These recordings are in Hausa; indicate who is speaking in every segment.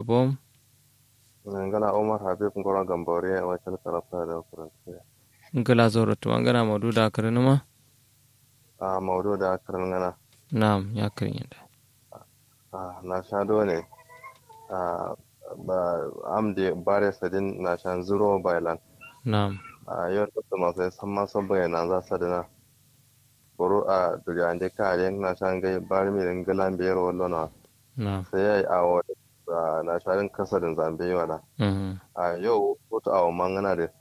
Speaker 1: bom
Speaker 2: ngana umar habib ngoro gambore a wakil karasa da faransa
Speaker 1: ngala zoro to ngana maudu da karinu ma
Speaker 2: a maudu da karin ngana
Speaker 1: na'am ya karin yadda
Speaker 2: a na sha dole a ba amde bare sadin na shan zuro bailan
Speaker 1: na'am
Speaker 2: a yau da masu san masu bayyana za su dina buru a duriya da kare na shan gai bari mai ringalan biyar wallona
Speaker 1: na'am
Speaker 2: sai ya yi awo na sharin kasarin zambe wala
Speaker 1: mhm
Speaker 2: a yau kotu awo mangana da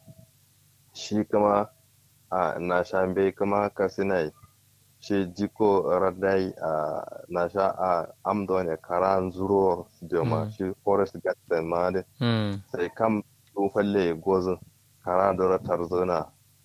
Speaker 2: shi kuma a na shan bai kuma kasinai shi jiko radai a na sha a amdo ne karan zuro jama
Speaker 1: Mm.
Speaker 2: shi forest garden ma da
Speaker 1: mm
Speaker 2: sai kam tsofalle gozin kara da ratar zona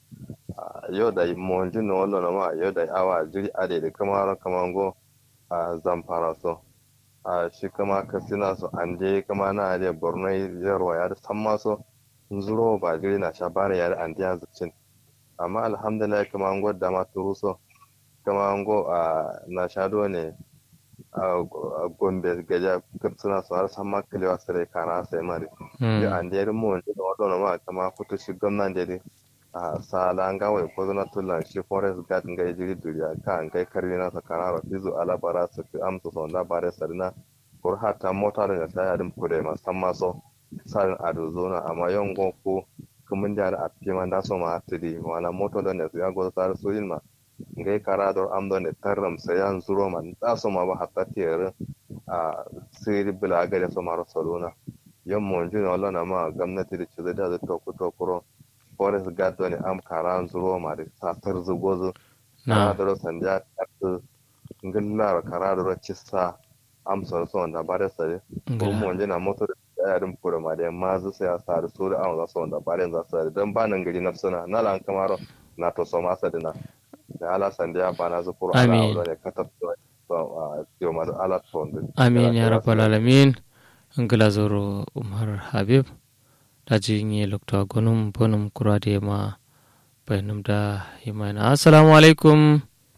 Speaker 2: a yau da monjin na wallo na ma yau da awa jiri ade da kamar kamango a zamfara so a shi kama kasina so an je kama na ade borno yarwa ya da san maso zuro ba jiri na sha bare ya da an diya zucin amma alhamdulillah kama an gwada ma turu so kama an go a na shado ne a gombe gaja suna so har san ma kalewa sare kana sai mari
Speaker 1: mm
Speaker 2: an da yarin mun da wadda ma kama kuto shi gwamnan da dai a sala an gawa ko zana tulan shi forest guard ngai jiri duriya ka an kai karri na sakara ra fizu ala bara su fi amsa son da bare sarina kur hata mota da ta yarin kure ma san ma so sarin ado zona amma yon go ko kumun da a fi man da so ma hatiri wala moto da ne ya go sar so yin ma ngai kara dor am don tarram sayan zuro man da so ma ba hatta tiyar a siri bila ga da so ma rasuluna yan monju na wala na ma gwamnati da cizo da to ku to kuro forest guard ne am karan zuro ma da sa tar zugo na
Speaker 1: na'am
Speaker 2: da ro sanja kat ngilla kara da ro cissa am so so da bare sare ko
Speaker 1: ngala
Speaker 2: monju na moto da yarin kuro ma da ma zu sai sa da so da an za so da bare za su dan ba nan gari nafsuna na lan kamaro na to so ma sadina da ala sandiya ba na zu kuro ala
Speaker 1: Amin.
Speaker 2: awdo ne katab to so a tiyo ma da ala to
Speaker 1: amin ya rabbal alamin ngala zoro umar habib daji nye lokta gonum bonum kurade ma bainum da yimana assalamu alaikum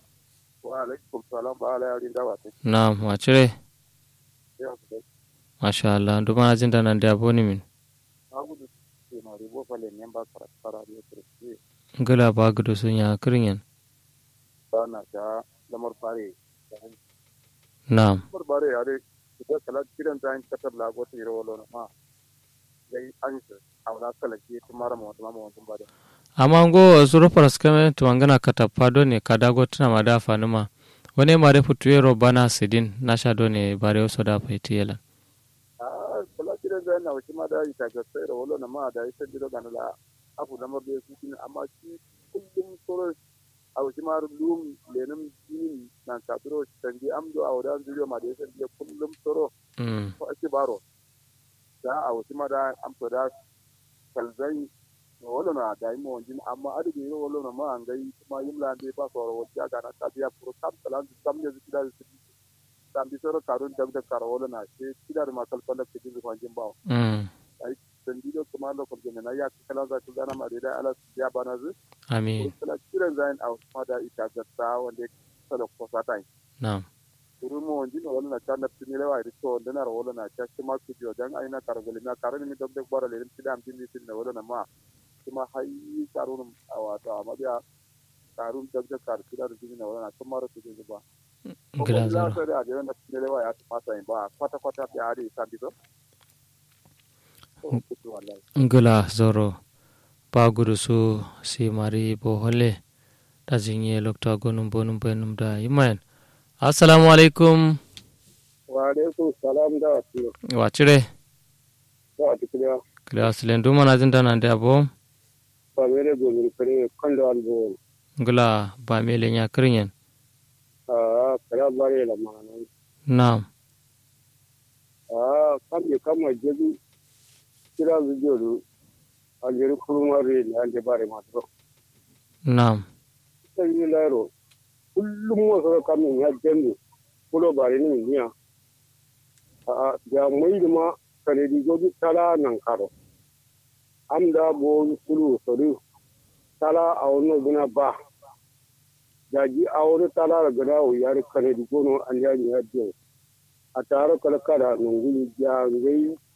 Speaker 3: wa alaikum salam ba ala yarin dawa ta
Speaker 1: na'am wacire
Speaker 3: ya su
Speaker 1: masha Allah nduma na jinda nan da aboni min
Speaker 3: da gudu ke na ribo fale ne ba fara fara da kirki
Speaker 1: ngala ba gudu sun ya kirin
Speaker 3: ba na ta lamar fare
Speaker 1: na'am
Speaker 3: lamar bare ya dai da kala kiran ta katar la go ta yiro na ma dai an shi a wala kala ke ta mara mu ma mu ba da
Speaker 1: amma ngo zuro paraskame tuwangana katapa done kadago tina madafa numa wani mare futuero bana sidin nasha done bare oso da paiti yela
Speaker 3: a kala kiran da na wuce ma da ita ga sai da wala na ma da ita jiro ga na la afu lamar da su kin amma shi kullum soro a wuce ma lum lenin jini nan ka duro tanji amdo a wadan jiro ma da ita kullum soro
Speaker 1: mm.
Speaker 3: ko ake baro da a wasu mada an fada kalzai no wala na da yi mawajin amma adu da yi wala na ma an gai kuma yin lande ba su wara wasu ga na ta biya furo kam kalan su kam ne su kida su tam bi soro karun da da karo wala na ce kida da makal fala ke jin kwanjin ba
Speaker 1: mm.
Speaker 3: ai dan dido kuma da ko na ya kala za ku gana ma da ala ya bana zu
Speaker 1: amin
Speaker 3: kala kiran zain a wasu mada ita ga ta wanda sala ko satai
Speaker 1: na'am
Speaker 3: kuru mo wonji no wala na kana tini lewa iri so ndena ro wala na cha kima ku jo dan aina kargoli na karani mi dobde bara le ti dam tin tin wala na ma kuma hayi karun awata amma dia karun dobde kar kira ri tin wala na kuma ro tin ba
Speaker 1: ngala
Speaker 3: la
Speaker 1: zoro
Speaker 3: so da je na tini lewa ya ta sai ba kwata kwata ya ari sabi to kutu wallahi
Speaker 1: ngala zoro ba gudu su si mari bo hole da jinye lokta gonum bonum bainum da yimayan assalamu alaikum
Speaker 3: wa alaikum salam da wasu
Speaker 1: wacire
Speaker 3: da wasu kiliya
Speaker 1: kila silen duma na jinda nan da abo
Speaker 3: ba mere go mi kare kando albo
Speaker 1: ngala ba mele nya kirin
Speaker 3: a kara bare la manan
Speaker 1: na'am
Speaker 3: a kam ye kama jeju kira vijoru aljeri kurumare ne ande bare matro
Speaker 1: na'am
Speaker 3: sai laro kullum wasu kamin ya jendo kulo bare ni niya a da mai da ma kare di gobi tala nan karo am da bo kulu sori tala a wannan guna ba da ji a wani tala da gada o yari kare di gono an ya ni ya biyo a tare kala kada nungulu ya ngai